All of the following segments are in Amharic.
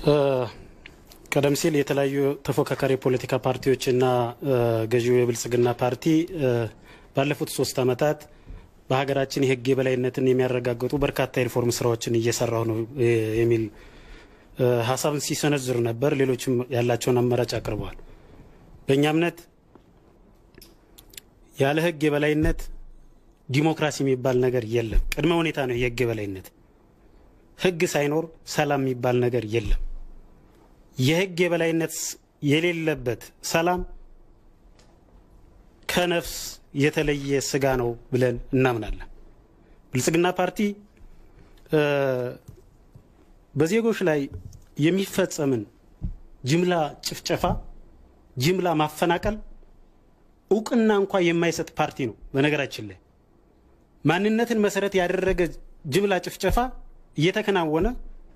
ቀደም ሲል የተለያዩ ተፎካካሪ የፖለቲካ ፓርቲዎችና ገዢው የብልጽግና ፓርቲ ባለፉት ሶስት ዓመታት በሀገራችን የሕግ የበላይነትን የሚያረጋግጡ በርካታ የሪፎርም ስራዎችን እየሰራሁ ነው የሚል ሀሳብን ሲሰነዝሩ ነበር። ሌሎችም ያላቸውን አማራጭ አቅርበዋል። በእኛ እምነት ያለ ሕግ የበላይነት ዲሞክራሲ የሚባል ነገር የለም። ቅድመ ሁኔታ ነው የሕግ የበላይነት። ሕግ ሳይኖር ሰላም የሚባል ነገር የለም። የሕግ የበላይነት የሌለበት ሰላም ከነፍስ የተለየ ስጋ ነው ብለን እናምናለን። ብልጽግና ፓርቲ በዜጎች ላይ የሚፈጸምን ጅምላ ጭፍጨፋ፣ ጅምላ ማፈናቀል እውቅና እንኳ የማይሰጥ ፓርቲ ነው። በነገራችን ላይ ማንነትን መሰረት ያደረገ ጅምላ ጭፍጨፋ እየተከናወነ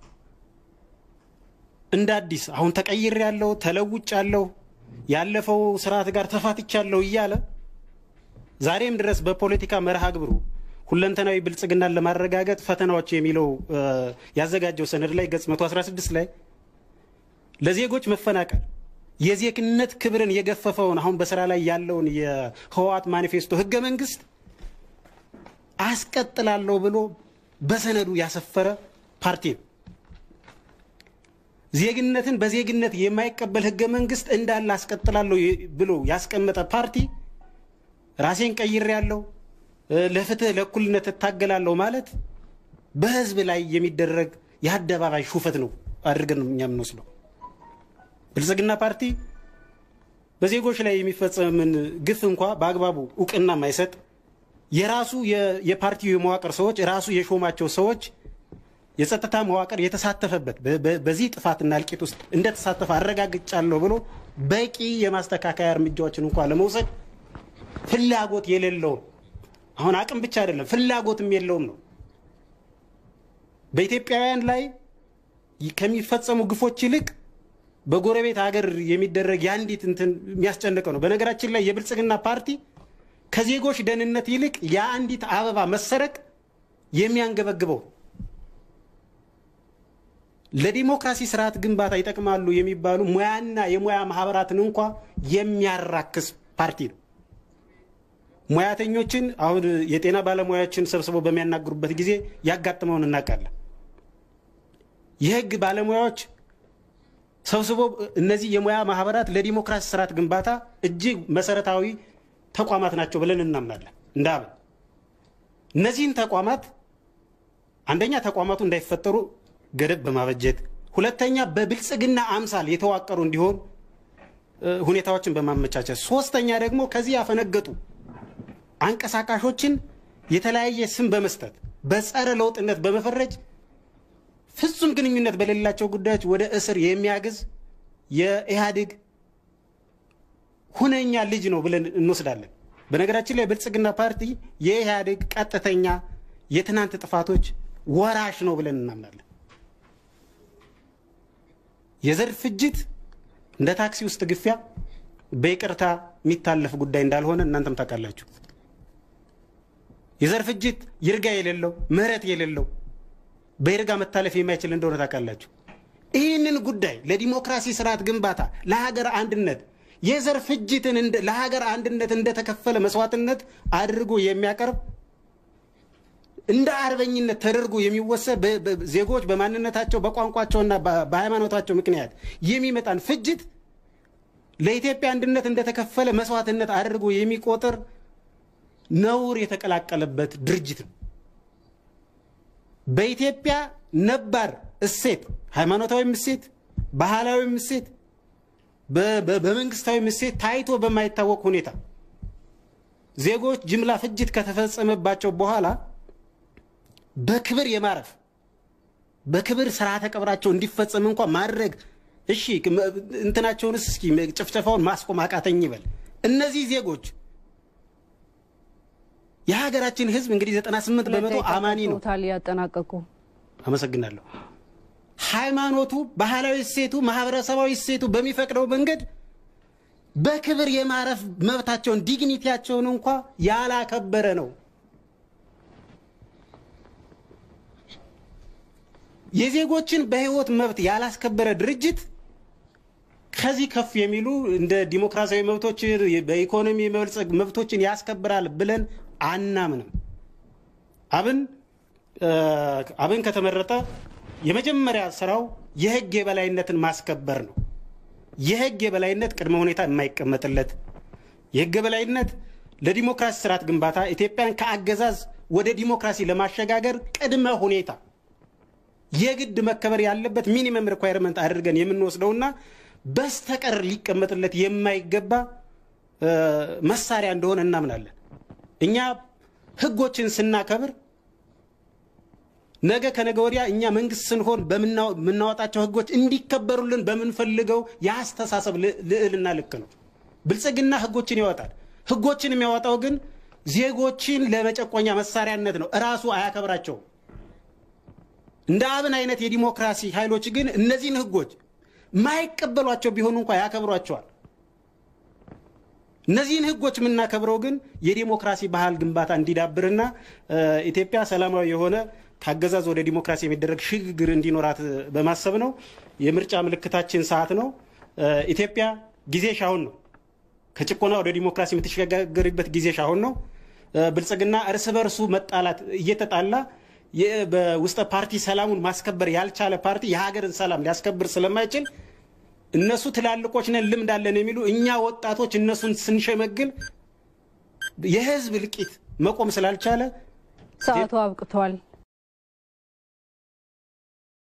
እንደ አዲስ አሁን ተቀይር ያለው ተለውጭ ያለው ያለፈው ስርዓት ጋር ተፋትቻለሁ እያለ ዛሬም ድረስ በፖለቲካ መርሃ ግብሩ ሁለንተናዊ ብልጽግናን ለማረጋገጥ ፈተናዎች የሚለው ያዘጋጀው ሰነድ ላይ ገጽ 116 ላይ ለዜጎች መፈናቀል የዜግነት ክብርን የገፈፈውን አሁን በስራ ላይ ያለውን የህወሓት ማኒፌስቶ ህገ መንግስት አስቀጥላለሁ ብሎ በሰነዱ ያሰፈረ ፓርቲ ነው። ዜግነትን በዜግነት የማይቀበል ህገ መንግስት እንዳለ አስቀጥላለሁ ብሎ ያስቀመጠ ፓርቲ ራሴን ቀይሬያለሁ፣ ለፍትህ ለእኩልነት እታገላለሁ ማለት በህዝብ ላይ የሚደረግ የአደባባይ ሹፈት ነው አድርገን እኛ የምንወስደው። ብልጽግና ፓርቲ በዜጎች ላይ የሚፈጸምን ግፍ እንኳ በአግባቡ እውቅና የማይሰጥ የራሱ የፓርቲው የመዋቅር ሰዎች ራሱ የሾማቸው ሰዎች የጸጥታ መዋቅር የተሳተፈበት በዚህ ጥፋትና እልቂት ውስጥ እንደተሳተፈ አረጋግጫለሁ ብሎ በቂ የማስተካከያ እርምጃዎችን እንኳ ለመውሰድ ፍላጎት የሌለውም አሁን አቅም ብቻ አይደለም ፍላጎትም የለውም ነው። በኢትዮጵያውያን ላይ ከሚፈጸሙ ግፎች ይልቅ በጎረቤት ሀገር የሚደረግ የአንዲት እንትን የሚያስጨንቀው ነው። በነገራችን ላይ የብልጽግና ፓርቲ ከዜጎች ደህንነት ይልቅ የአንዲት አበባ መሰረቅ የሚያንገበግበው ለዲሞክራሲ ስርዓት ግንባታ ይጠቅማሉ የሚባሉ ሙያና የሙያ ማህበራትን እንኳ የሚያራክስ ፓርቲ ነው። ሙያተኞችን አሁን የጤና ባለሙያዎችን ሰብስበው በሚያናግሩበት ጊዜ ያጋጥመውን እናውቃለን። የህግ ባለሙያዎች ሰብስቦ እነዚህ የሙያ ማህበራት ለዲሞክራሲ ስርዓት ግንባታ እጅግ መሰረታዊ ተቋማት ናቸው ብለን እናምናለን። እንደ አብን እነዚህን ተቋማት አንደኛ ተቋማቱ እንዳይፈጠሩ ገደብ በማበጀት ሁለተኛ በብልጽግና አምሳል የተዋቀሩ እንዲሆን ሁኔታዎችን በማመቻቸት ሶስተኛ ደግሞ ከዚህ ያፈነገጡ አንቀሳቃሾችን የተለያየ ስም በመስጠት በጸረ ለውጥነት በመፈረጅ ፍጹም ግንኙነት በሌላቸው ጉዳዮች ወደ እስር የሚያግዝ የኢህአዴግ ሁነኛ ልጅ ነው ብለን እንወስዳለን። በነገራችን ላይ ብልጽግና ፓርቲ የኢህአዴግ ቀጥተኛ የትናንት ጥፋቶች ወራሽ ነው ብለን እናምናለን። የዘር ፍጅት እንደ ታክሲ ውስጥ ግፊያ በይቅርታ የሚታለፍ ጉዳይ እንዳልሆነ እናንተም ታውቃላችሁ። የዘር ፍጅት ይርጋ የሌለው ምህረት የሌለው በይርጋ መታለፍ የማይችል እንደሆነ ታውቃላችሁ። ይህንን ጉዳይ ለዲሞክራሲ ስርዓት ግንባታ፣ ለሀገር አንድነት የዘር ፍጅትን ለሀገር አንድነት እንደተከፈለ መስዋዕትነት አድርጎ የሚያቀርብ እንደ አርበኝነት ተደርጎ የሚወሰድ ዜጎች በማንነታቸው በቋንቋቸውና በሃይማኖታቸው ምክንያት የሚመጣን ፍጅት ለኢትዮጵያ አንድነት እንደተከፈለ መስዋዕትነት አድርጎ የሚቆጥር ነውር የተቀላቀለበት ድርጅት ነው። በኢትዮጵያ ነባር እሴት፣ ሃይማኖታዊም እሴት፣ ባህላዊም እሴት፣ በመንግስታዊም እሴት ታይቶ በማይታወቅ ሁኔታ ዜጎች ጅምላ ፍጅት ከተፈጸመባቸው በኋላ በክብር የማረፍ በክብር ስርዓተ ቀብራቸው እንዲፈጸም እንኳ ማድረግ እሺ፣ እንትናቸውንስ እስኪ ጭፍጨፋውን ማስቆም አቃተኝ ይበል። እነዚህ ዜጎች የሀገራችን ሕዝብ እንግዲህ 98 በመቶ አማኒ ነው። ታል ያጠናቀቁ። አመሰግናለሁ። ሃይማኖቱ፣ ባህላዊ እሴቱ፣ ማህበረሰባዊ እሴቱ በሚፈቅደው መንገድ በክብር የማረፍ መብታቸውን ዲግኒቲያቸውን እንኳ ያላከበረ ነው። የዜጎችን በህይወት መብት ያላስከበረ ድርጅት ከዚህ ከፍ የሚሉ እንደ ዲሞክራሲያዊ መብቶችን በኢኮኖሚ የመበልጸግ መብቶችን ያስከብራል ብለን አናምንም። አብን አብን ከተመረጠ የመጀመሪያ ስራው የህግ የበላይነትን ማስከበር ነው። የህግ የበላይነት ቅድመ ሁኔታ የማይቀመጥለት የህግ የበላይነት ለዲሞክራሲ ስርዓት ግንባታ ኢትዮጵያን ከአገዛዝ ወደ ዲሞክራሲ ለማሸጋገር ቅድመ ሁኔታ የግድ መከበር ያለበት ሚኒመም ሪኳየርመንት አድርገን የምንወስደውና በስተቀር ሊቀመጥለት የማይገባ መሳሪያ እንደሆነ እናምናለን። እኛ ህጎችን ስናከብር ነገ ከነገ ወዲያ እኛ መንግስት ስንሆን በምናወጣቸው ህጎች እንዲከበሩልን በምንፈልገው የአስተሳሰብ ልዕልና ልክ ነው። ብልጽግና ህጎችን ያወጣል። ህጎችን የሚያወጣው ግን ዜጎችን ለመጨቆኛ መሳሪያነት ነው። እራሱ አያከብራቸውም። እንደ አብን አይነት የዲሞክራሲ ኃይሎች ግን እነዚህን ህጎች ማይቀበሏቸው ቢሆኑ እንኳ ያከብሯቸዋል። እነዚህን ህጎች የምናከብረው ግን የዲሞክራሲ ባህል ግንባታ እንዲዳብርና ኢትዮጵያ ሰላማዊ የሆነ ከአገዛዝ ወደ ዲሞክራሲ የሚደረግ ሽግግር እንዲኖራት በማሰብ ነው። የምርጫ ምልክታችን ሰዓት ነው። ኢትዮጵያ ጊዜሽ አሁን ነው። ከጭቆና ወደ ዲሞክራሲ የምትሸጋገርበት ጊዜሽ አሁን ነው። ብልጽግና እርስ በርሱ መጣላት እየተጣላ በውስጠ ፓርቲ ሰላሙን ማስከበር ያልቻለ ፓርቲ የሀገርን ሰላም ሊያስከብር ስለማይችል እነሱ ትላልቆች ነን ልምድ አለን የሚሉ እኛ ወጣቶች እነሱን ስንሸመግል የህዝብ እልቂት መቆም ስላልቻለ ሰዓቱ አብቅቷል።